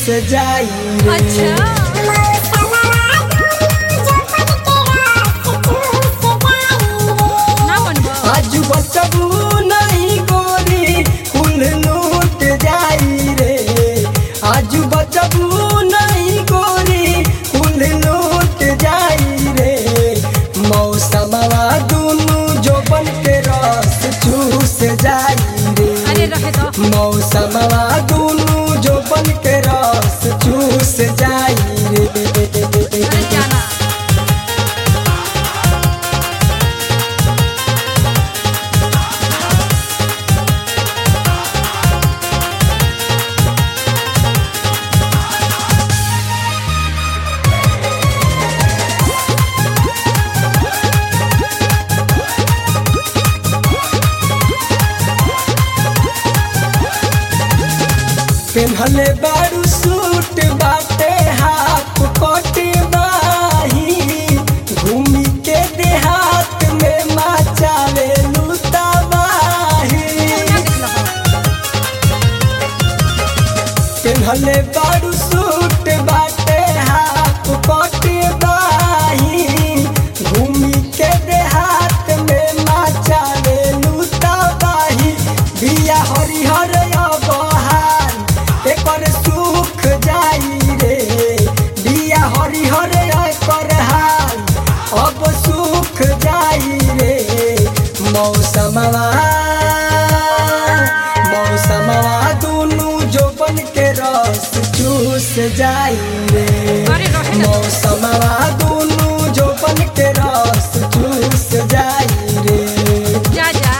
जाई रे अच्छा ना बनबो आज बचबू नहीं गोरी कुल लूट जाई रे आज बचबू नहीं गोरी कुल लूट जाई रे मौसमवा दुनु जोबन के रस चूस जाई रे अरे रहे दो मौसमवा दुनु जोबन के रस चूस जाई रे अरे जाना पेन्हले बारू सूट बाटे हाथ कट बाही घूमी के देहात में मचावे लुताबाही ना देख लो पेन्हले बारू सूट बाटे हाथ कट बाही घूमी के देहात में मचावे लुताबाही बिया हरिहर बहार एकर सुख जाई रे बिया हरिहर एकर हाल अब सुख जाई रे मौसमवा मौसमवा दुनु जोबन के रस चूस जाई रे अरे रहे ना मौसमवा दुनु जोबन के रस चूस जाई रे जा जा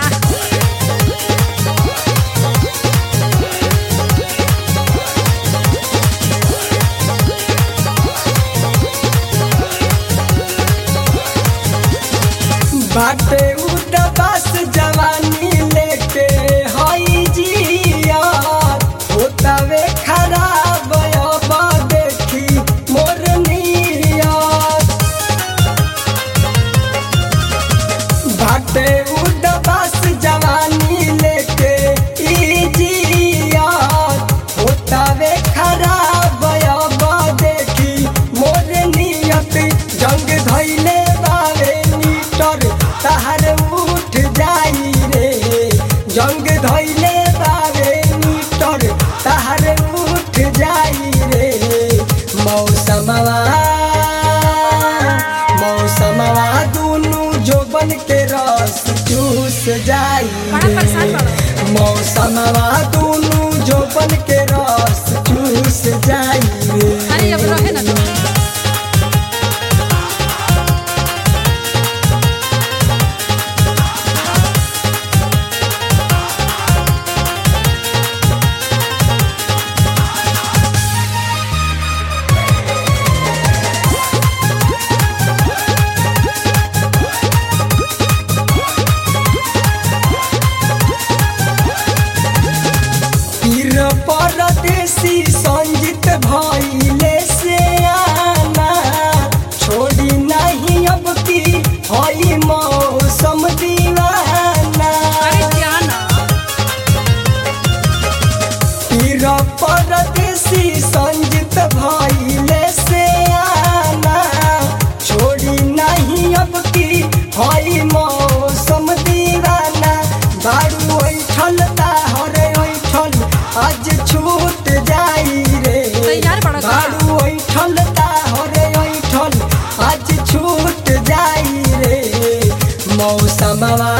बाटे उदबास जवानी लेके हई जिया होतावे खराब अब देखी मोर नियत बाटे उदबास जवानी लेके ई जिया होतावे खराब अब देखी मोर नियत जंग धैले बावे मीटर तहर उठ जाई रे जंग धैले बावे मीटर तहर उठ जाई रे मौसमवा मौसमवा दुनु जोबन के रस चूस जाई बड़ा परेशान रे बड़ो मौसमवा दुनु जोबन के रस चूस जाई रे अरे अब रहे ना दो पीर परदेसी संजित भइले से आना छोड़ी नहीं अब की हई मौसम दीवाना अरे जाना पीर परदेसी संजित भइले से आना छोड़ी नहीं अब की हई मौसम दीवाना बारू ऐठल ताहर ऐठल आज छूट जाई रे तैयार बड़ा का? बारू ऐठल ताहर ऐठल आज छूट जाई रे मौसमवा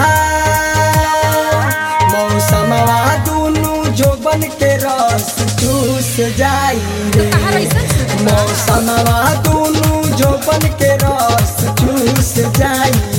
मौसमवा दुनु जोबन के रस चूस जाई रे कहाँ रहीसन? मौसमवा दुनु जोबन के रस चूस जाई